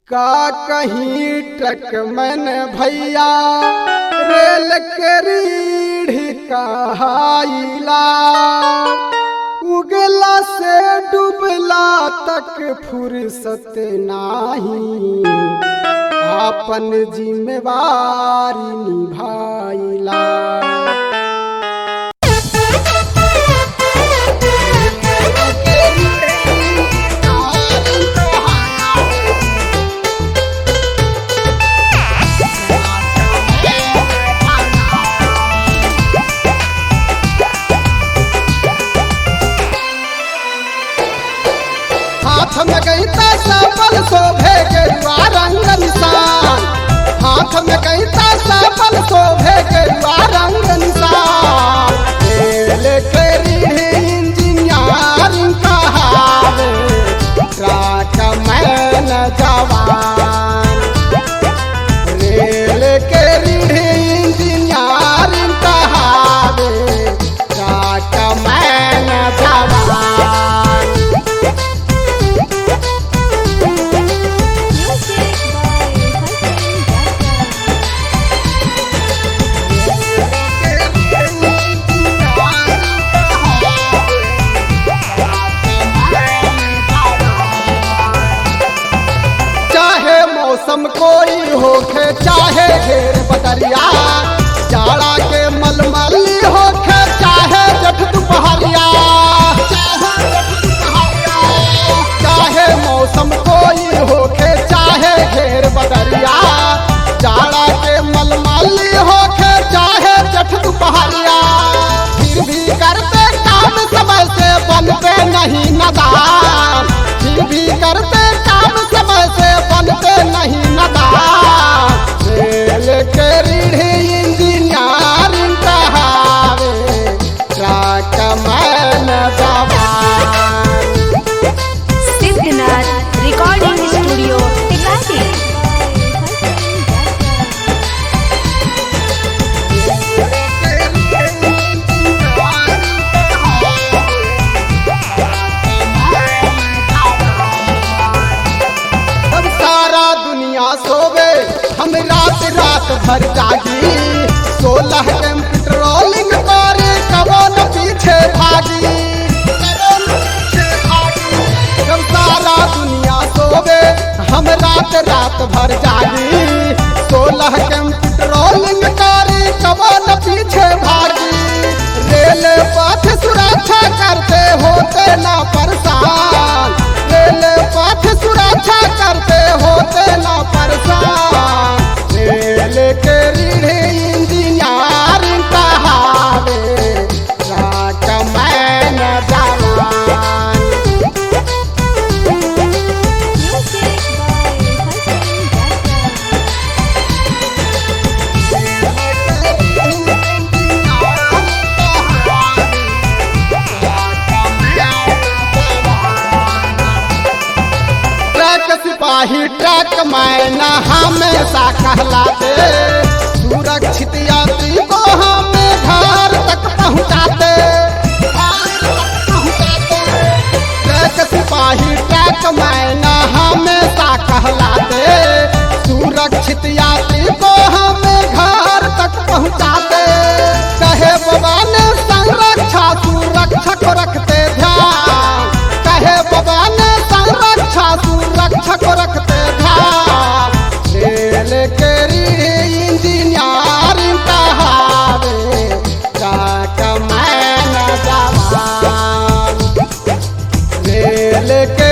का कहीं ट्रक मन भैया रेल के रीढ़ कहाइला उगला से डूबला तक फुर्सत नाही आपन जिम्मेवारी निभाइला हाथ में गईता सफल शोभे गेरुआ रंग निशान हाथ में गईता सफल शोभे गेरुआ रंग निशान रेल के रीढ़ इंजीनियरिंग कहावे ट्रक मैन जवान रेल के रीढ़ इंजीनियरिंग कहावे ट्रक मैन जवान Music by Hassan Jaka. चाहे मौसम कोई होखे चाहे घेर बदरिया जाड़ा के मलमली होखे चाहे जठ दुपहरिया चाहे मौसम कोई होखे चाहे घेर बदरिया जाड़ा के मलमली होखे चाहे जठ दुपहरिया फिर भी करते काम समय से बनते नहीं नदान फिर भी करते काम समय से बनते नहीं नदान रेल के रीढ़ इंजीनियरिंग कहावे ट्रक मैन जवान Siddhnath Recording Studio, Tikati. अब सारा दुनिया सोवे हम रात रात भर जागी सोलह टेम पेट्रोलिंग करे कबो न पीछे भागी अब सारा दुनिया सोवे हम रात रात भर जागी सोलह टेम पेट्रोलिंग करे कबो न पीछे भागी रेल पथ सुरक्षा करते होते ना परेशान रेल पथ सुरक्षा करते होते ना परेशान रेल के रीढ़ इंजीनियरिंग कहावे ट्रक मैन जवान Music by Hassan Jaka. Truck सिपाही ट्रक मैना हमेशा कहलाते सुरक्षित यात्री को हमें घर तक पहुंचाते ट्रक सिपाही ट्रक मैना हमेशा कहलाते सुरक्षित यात्री को हमें घर तक पहुंचाते कहे बाबा ने संरक्षा सुरक्षा को रखते ध्यान कहे बाबा ने संरक्षा सुरक्षा को रखते ध्यान रेल के इंजीनियरिंग कहावे ट्रक मैन जवान रेल के